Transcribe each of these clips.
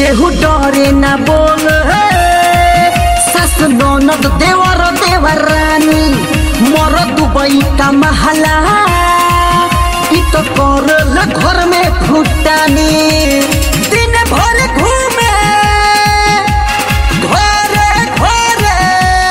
केहू डरे ना बोल सस ननद देवर देवर रानी मर दुबई का महला इ तो करल घर में फुटानी दिन भर घूमे घरे घरे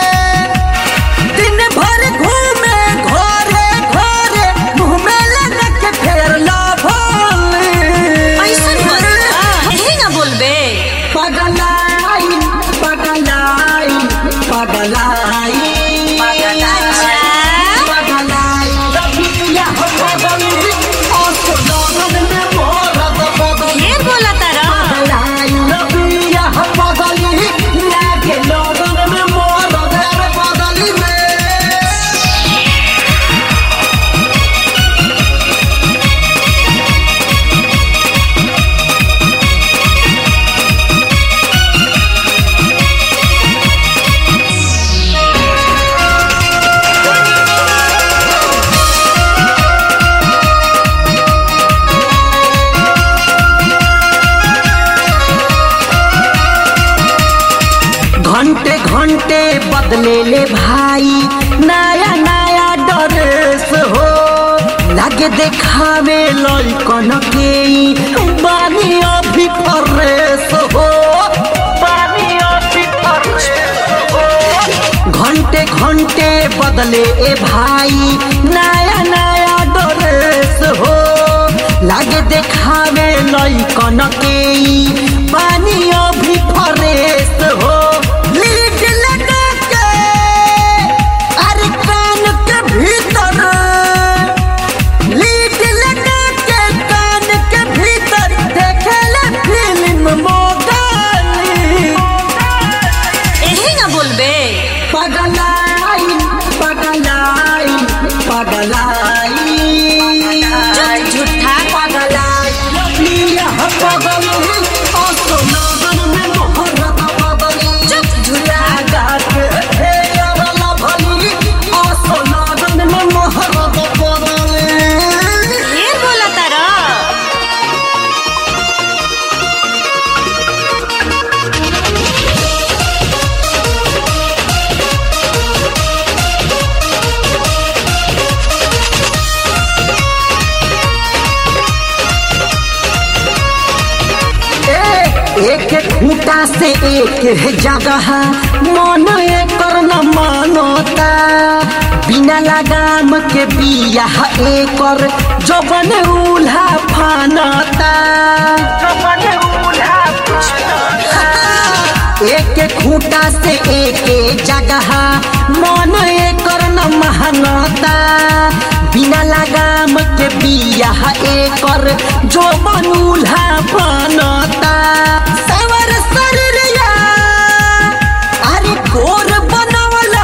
दिन भर घूमे घरे घरे घूमे लगा के फेर ला भोले ऐसन बता यही ना बोलबे पगलाई पगलाई पगलाई अच्छा पगलाई रबिया हो पगली और तो लगन में मोरत पगली ढेर बोला तारा पगलाई रबिया हो पगली लागे लगन में मोरत रे पगली में घंटे घंटे बदले ले भाई नया नया ड्रेस हो लागे देखावे लइकन के ई बानी अभी फरेस हो बानी अभी फरेस हो घंटे घंटे बदले ए भाई नया नया ड्रेस हो लागे देखावे लइकन के ई बानी अभी फरेस हो लीड लगा के अरे कान के भीतर लीड लगा के कान के भीतर देखेला फिल्म मोगाली यही ना बोलबे पगलाई पगलाई पगलाई चुप झूठा पगलाई रबिया पगली असो लगन में मोहरत बदली चुप झूठा गात हे अरला भली असो लगन में मोहरत बदली ढेर बोला तारा एक एक खूंटा से एक है जगह मन एकर न मानोता बिना लगाम के बिया एकर जबन उल्हा फानता एक एक खूंटा से एक जगह मन एकर न महानता बिना लगाम के बिया एकर जो बनूल्हा बनता सवर शरीरिया अरे गोर बनवला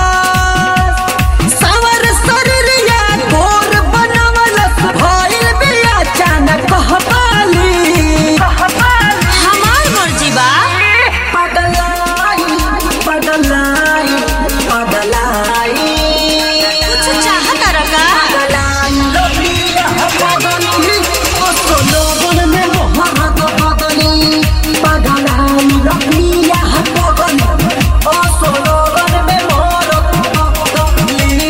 सवर शरीरिया गोर बनवला भइल बिया अचानक कहबाली हमार मर्जी बा पगलाई पगलाई पगलाई कुछ चाह तारा का पगलाई रबिया पगली ओसो लोगन में मोहरत बदली पगलाई रबिया पगली ओसो लोगन में मोहरत बदली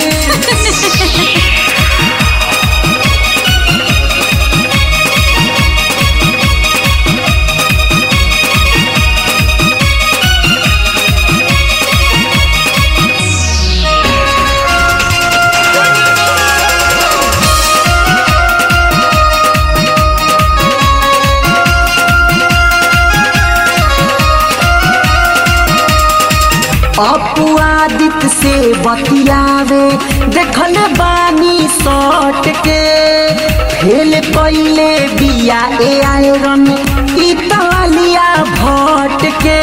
अपवादित से बतियावे देखल बानी सट के फेल कैले बिया ए आयरन इतालिया भट के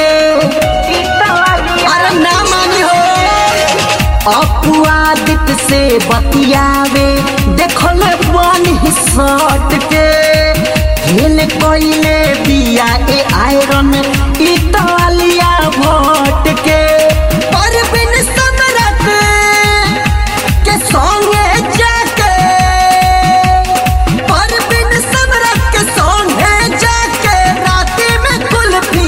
अरे ना मानी हो अपवादित से बतियावे देखल बानी सट के फेल कैले बिया ए आयरन इतालिया भट के परबिन सम्राट के संगे जाके परबिन सम्राट के संगे जाके राती में कुल्फी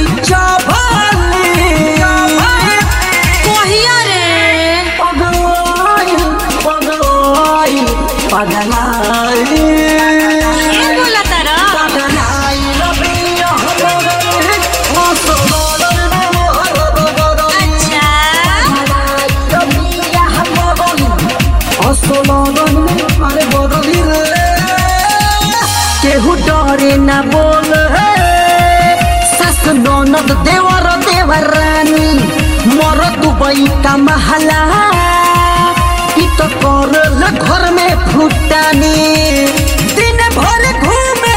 पगलाई ढेर बोला तारा पगलाई रबिया बगली असलल में मोर बगली अच्छा रबिया बगली असलल में अरे बगली रे केहू डरे ना बोल सास ननद देवर देवर रानी मर दुबई का महला इ तो करल घर में फुटानी दिन भर घूमे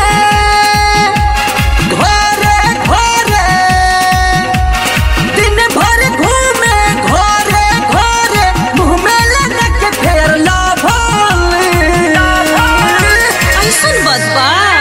घरे घरे दिन भर घूमे घरे घरे मुँह में लगा के फेर लाभल ऐसन बात बा